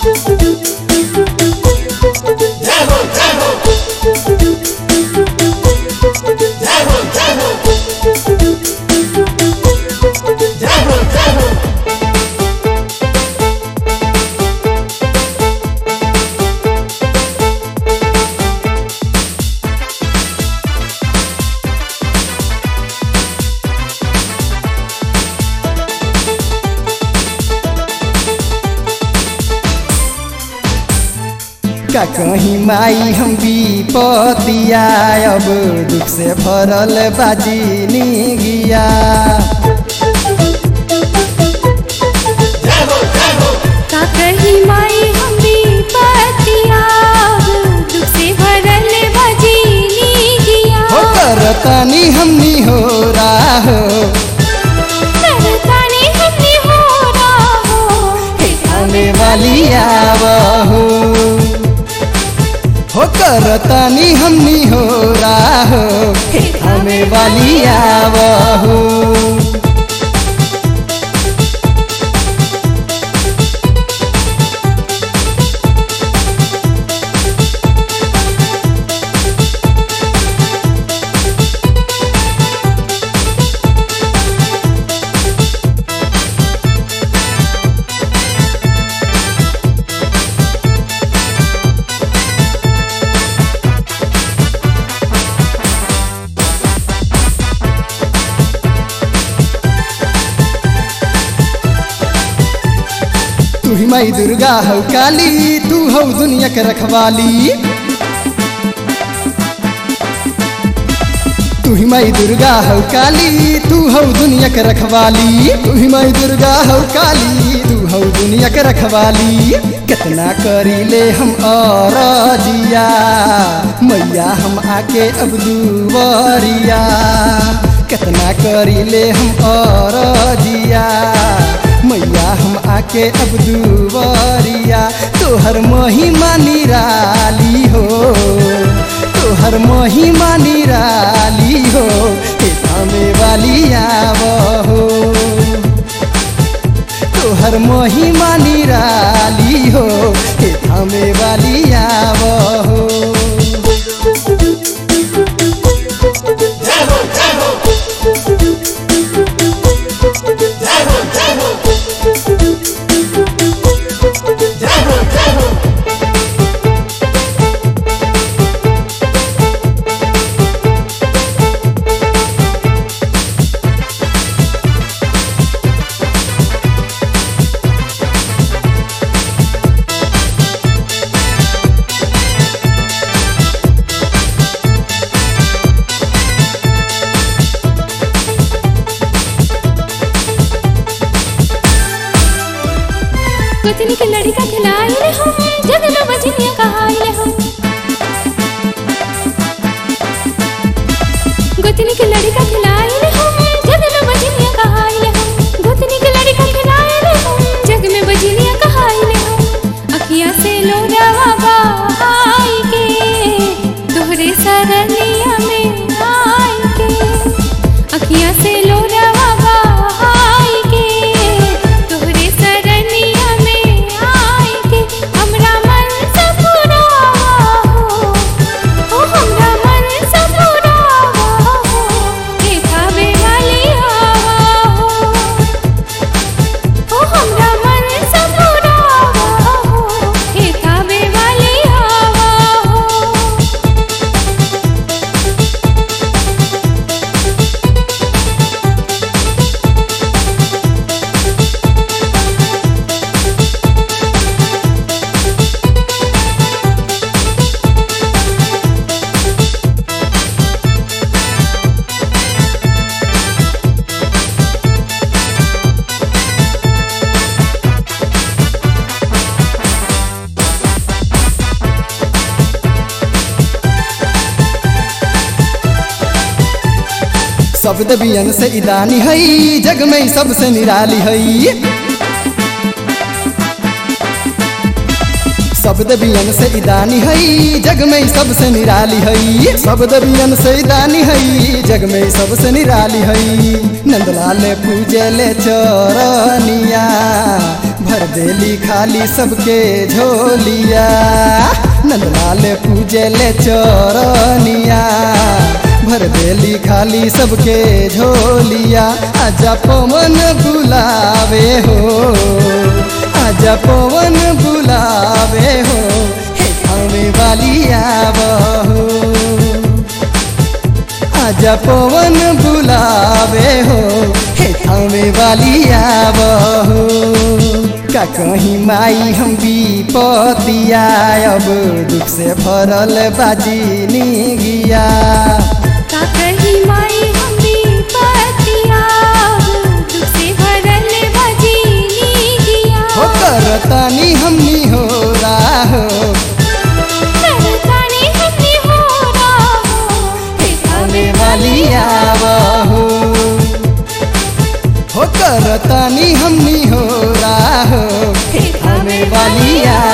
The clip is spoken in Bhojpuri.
का कहीं माई हम विपतिया अब दुख से भरल बाजी गिया का कही माई हम विपतिया दुख से भरल भजीनी गिया हो करतानी हमनी हो राहो करताने हमने हो राहो आने वाली आवहो हो करतानी हमनी हो राहो हमें वाली आवहो तू ही माई दुर्गा हो काली तू हो दुनिया के रखवाली तू ही माई दुर्गा हो काली तू हो दुनिया के रखवाली तू ही माई दुर्गा हो काली तू हो दुनिया के रखवाली कितना करी ले हम और जिया मैया हम आके अब दुवरिया कितना करी ले हम और जिया मैया हम आके अब दुवरिया तोहर महिमा निराली हो तोहर महिमा निराली हो हे थामे वाली आवहो तोहर महिमा निराली हो हे थामे वाली आवहो कुतनी के लड़का खिलाए ले हम जग न बजनिया कहाई ले हम गुतनी के लड़का खिलाए ले हम जग न बजनिया कहाई ले हम गुतनी के लड़का खिलाए ले हम जग में बजनिया कहाई ले हम अखिया से लोरावा बहाई के तोहरे सरनिया में आई के अखिया से लोरावा बहाई के तोहरे सरनिया में आई के हमरा मन से पुरावा हो ओ हमरा मन से पुरावा हो हे खावे वाली आवा हो ओ हमरा मन से पुरावा हो हे खावे वाली आवा हो सब देवियन से इदानी हई जग में सबसे निराली हई सब देवियन से इदानी हई जग में सबसे निराली हई सब देवियन से इदानी हई जग में सबसे निराली हई नंदलाल पूजे ले चरनिया भर देली खाली सबके झोलिया नंदलाल पूजे ले चरनिया भर देली खाली सबके झोलिया आजा पवन बुलावे हो आजा पवन बुलावे हो हे थामे वालिया बहो आजा पवन बुलावे हो हे थामे वालिया बहो का कहीं माई हम विपतिया अब दुख से भरल बाजी निगिया का कही माई हमी पतिया दुख से भरल भजीनी गिया हो करतानी हमनी हो राहो करतानी हमी हो राहो हे थामे वालिया बहो हो करतानी हमनी हो राहो हे थामे वालिया